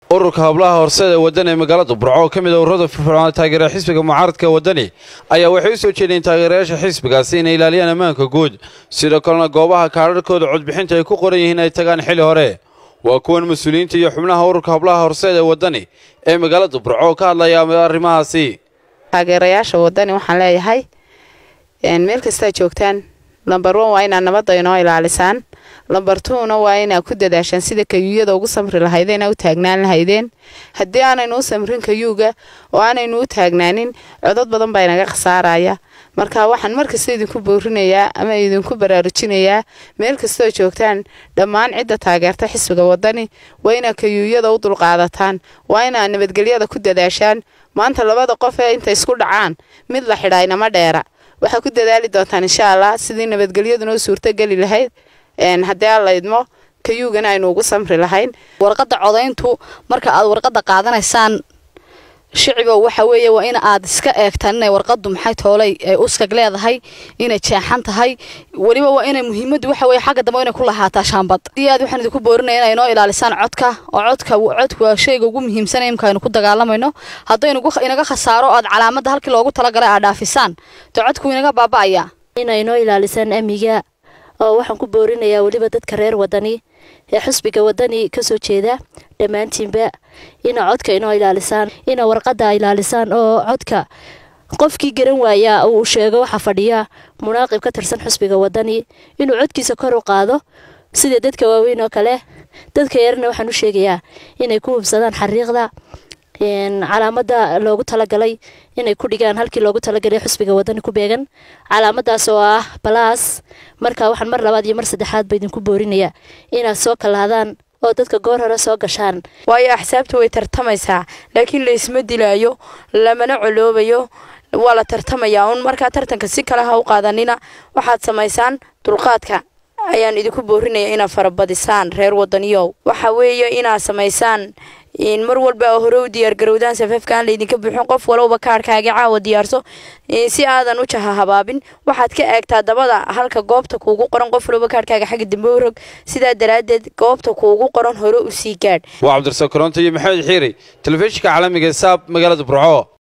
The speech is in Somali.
ururka hablaha horseed ee wadani ee magaalada burco oo ka mid a ururada firfircoona taageera xisbiga mucaaradka wadani ayaa waxay u soo jeediyeen taageerayaasha xisbigaasi inay ilaaliyaan ammaanka guud sidoo kalena goobaha kaadharhkooda codbixinta ay ku qoran yihiin ay tagaan xili hore waa kuwan mas-uuliyiinta iyo xubnaha ururka hablaha horseed ee wadani ee magaalada burco oo ka hadlaya arrimahaasi taageerayaasha wadani waxaan leeyahay meel kastaa joogtaan lambar on waa inaad nabadda inoo ilaalisaan lambar tuuna waa inaad ku dadaashaan sida kayuuyada ugu samri lahaydeen u taagnaan lahaydeen haddii aanaynu u samrin kayuuga oo aanaynu u taagnaanin codod badan baa inaga khasaaraya marka waxaan markasta idinku boorinayaa ama idinku baraarujinayaa meel kastoo joogtaan dhammaan cidda taageerta xisbiga wadani waa inaad kayuuyada u dulqaadataan waa inaad nabadgelyada ku dadaashaan maanta labada qof ee inta isku dhacaan mid la xidhaa inama dheera waxaa ku dadaali doontaan insha allah sidii nabadgelyaduna u suurtogeli lahayd haddii aan la idmo kayuugana aynu ugu samri lahayn warqadda codayntu marka aad warqadda qaadanaysaan shicibow waxa weeye waa in aad iska eegtaan inay warqaddu maxay toolay ay uskag leedahay inay jeexan tahay weliba waa inay muhiimaddu waxa weye xagga dambe inay ku lahaataa shaambad iyo aad waxaan idinku boorinaya inay inoo ilaalisaan codka oo codka codku waa shayga ugu muhiimsan imka aynu ku dagaalamayno haddaynu inaga khasaaro aad calaamadda halkii loogu talagalay aad dhaafisaan dee codku inaga baaba'aya inay inoo ilaalisaan amniga oo waxaan ku boorinayaa weliba dadka reer wadani ee xusbiga wadani kasoo jeeda dhammaantiinba ina codka inoo ilaalisaan ina warqadda ilaalisaan oo codka qofkii garan waayaa uu sheego waxaa fadhiya munaaqib ka tirsan xusbiga wadani inuu codkiisa kor u qaado sida dadka waaweyn oo kale dadka yarna waxaan u sheegayaa inay ku hubsadaan xariiqda calaamada loogu talagalay inay ku dhigaan halkii loogu talagalay xusbiga wadani ku beegan calaamadaas oo ah balaas marka waxaan mar labaad iyo mar saddexaad ba idinku boorinayaa inaad soo kalaadaan oo dadka goor hore soo gashaan waayo axsaabta way tartamaysaa laakiin laysma dilaayo lamana coloobayo waa la tartamayaa un markaa tartanka si kale ha u qaadanina waxaad samaysaan dulqaadka ayaan idinku boorinaya inaad farabadisaan reer wadaniyow waxa weeye inaad samaysaan mar walba hore u diyaargarowdaan safafka aan laydinka buuxin qof walowba kaarhkaaga caawa diyaarso si aadan u jaha habaabin waxaad ka eegtaa dabada halka goobta kuugu qoran qof walowba kaarhkaaga xagga dambe u rog sidaa daraaddeed goobta kuugu qoran hore u sii gaadh waa cabdirasaaq koronto iyo maxamed xiiri telefishinka caalamiga ee saab magaalada burco